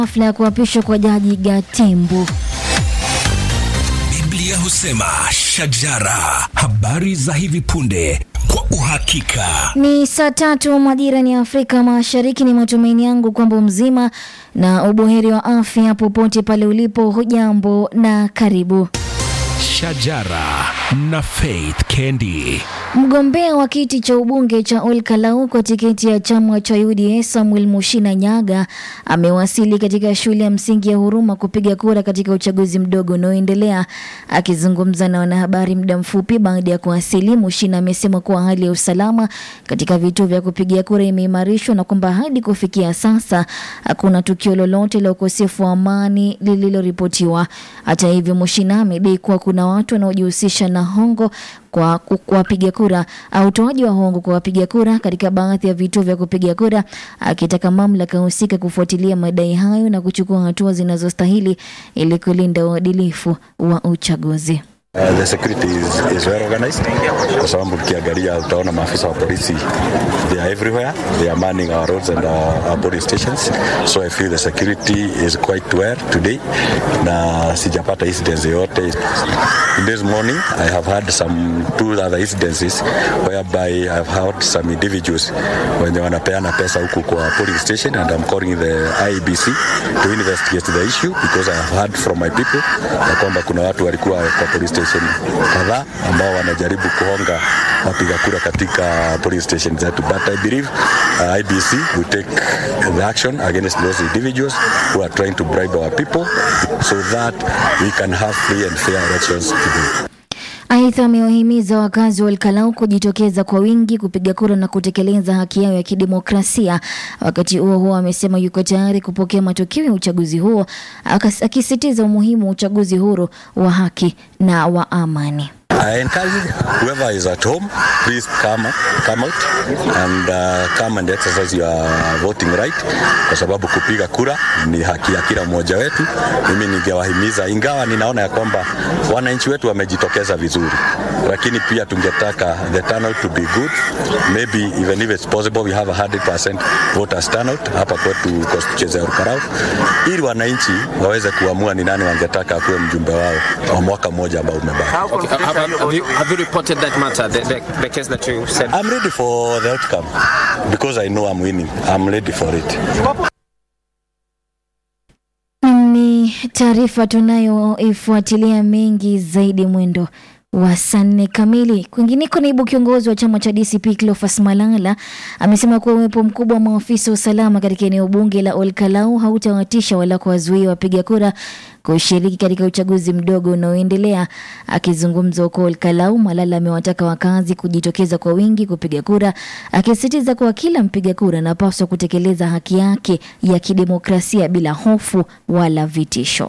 hafla ya kuapishwa kwa Jaji Gatembu. Biblia husema shajara, habari za hivi punde kwa uhakika. Ni saa tatu majira ni Afrika Mashariki. Ni matumaini yangu kwamba mzima na ubuheri wa afya popote pale ulipo. Hujambo na karibu. Shajara na Faith Kendi. Mgombea wa kiti cha ubunge cha Ol Kalou kwa tiketi ya chama cha UDA Samuel Mushina Nyaga amewasili katika shule ya msingi ya Huruma kupiga kura katika uchaguzi mdogo unaoendelea. Akizungumza na wanahabari muda mfupi baada ya kuwasili, Mushina amesema kuwa hali ya usalama katika vituo vya kupigia kura imeimarishwa na kwamba hadi kufikia sasa hakuna tukio lolote la ukosefu wa amani lililoripotiwa. Hata hivyo, Mushina amedai kuwa kuna watu wanaojihusisha na hongo kwa kuwapiga kura au utoaji wa hongo kwa wapiga kura katika baadhi ya vituo vya kupiga kura, akitaka mamlaka husika kufuatilia madai hayo na kuchukua hatua zinazostahili ili kulinda uadilifu wa uchaguzi. Uh, the security is, is well organized kwa sababu ukiangalia utaona maafisa wa polisi they are everywhere they are manning our roads and our, our police stations so I feel the security is quite well today na sijapata incidents yoyote in this morning I have had some two other incidences whereby I have had some individuals wenye wanapeana pesa huku kwa polling station and I'm calling the IBC to investigate the issue because I have heard from my people na kwamba kuna watu walikuwa kwa police station kadhaa ambao wanajaribu kuhonga wapiga kura katika police station zetu but I believe uh, IBC will take the action against those individuals who are trying to bribe our people so that we can have free and fair elections today. Aidha, amewahimiza wakazi wa Olkalau kujitokeza kwa wingi kupiga kura na kutekeleza haki yao ya kidemokrasia. Wakati huo huo, amesema yuko tayari kupokea matokeo ya uchaguzi huo, akisisitiza umuhimu wa uchaguzi huru wa haki na wa amani. I encourage whoever is at home, please come, come out and uh, come and exercise your voting right, kwa sababu kupiga kura ni haki ya kila mmoja wetu. Mimi ningewahimiza, ingawa ninaona ya kwamba wananchi wetu wamejitokeza vizuri, lakini pia tungetaka the turnout to be good, maybe even if it's possible we have a 100% voters turnout hapa kwetu constituency ya Olkalau, ili wananchi waweze kuamua ni nani wangetaka akuwe mjumbe wao wa mwaka mmoja ambao umebaki. Okay, have, have, you, have you reported that matter, the, the, the case that you said? I'm ready for the outcome because I know I'm winning. I'm ready for it. Ni taarifa tunayoifuatilia mengi zaidi mwendo wa saa nne kamili. Kwingineko, naibu kiongozi wa chama cha DCP Cleophas Malala amesema kuwa uwepo mkubwa wa maafisa wa usalama katika eneo bunge la Olkalau hautawatisha wala kuwazuia wapiga kura kushiriki katika uchaguzi mdogo unaoendelea. Akizungumza huko Olkalau, Malala amewataka wakazi kujitokeza kwa wingi kupiga kura, akisisitiza kuwa kila mpiga kura anapaswa kutekeleza haki yake ya kidemokrasia bila hofu wala vitisho.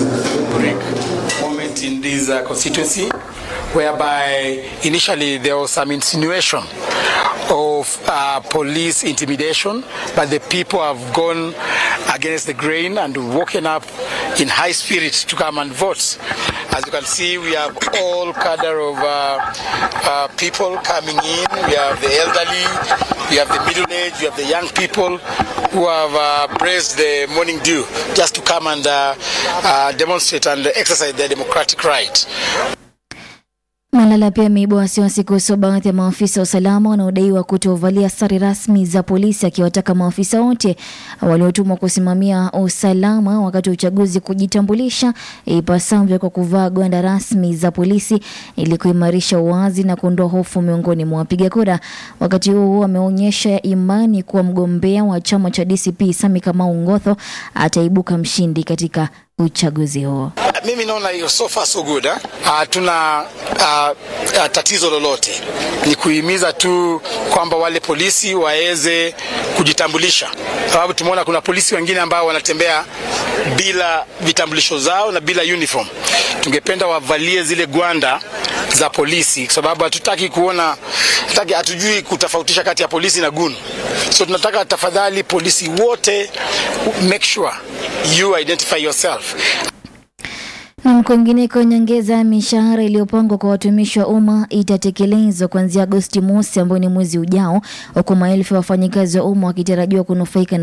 moment in this uh, constituency whereby initially there was some insinuation of uh, police intimidation, but the people have gone against the grain and woken up in high spirit to come and vote. As you can see, we have all cadre of uh, uh, people coming in. We have the elderly, we have the middle-aged, we have the young people who have uh, braced the morning dew just to come and uh, uh, demonstrate and exercise their democratic right. Malala pia ameibua wasiwasi kuhusu baadhi ya maafisa wa usalama wanaodaiwa kutovalia sare rasmi za polisi, akiwataka maafisa wote waliotumwa kusimamia usalama wakati wa uchaguzi kujitambulisha ipasavyo kwa kuvaa gwanda rasmi za polisi ili kuimarisha uwazi na kuondoa hofu miongoni mwa wapiga kura. Wakati huo huo, ameonyesha imani kuwa mgombea wa chama cha DCP Sami Kamau Ngotho ataibuka mshindi katika uchaguzi huo. Mimi naona hiyo so far so good eh? Uh, tuna uh, uh, tatizo lolote ni kuhimiza tu kwamba wale polisi waweze kujitambulisha, sababu tumeona kuna polisi wengine ambao wanatembea bila vitambulisho zao na bila uniform. Tungependa wavalie zile gwanda za polisi, kwa sababu hatutaki kuona, hataki, hatujui kutofautisha kati ya polisi na gun. So tunataka tafadhali, polisi wote make sure you identify yourself. Na kwingineko, nyongeza ya mishahara iliyopangwa kwa watumishi wa umma itatekelezwa kuanzia Agosti mosi, ambao ni mwezi ujao, huku maelfu ya wafanyikazi wa umma wakitarajiwa kunufaika na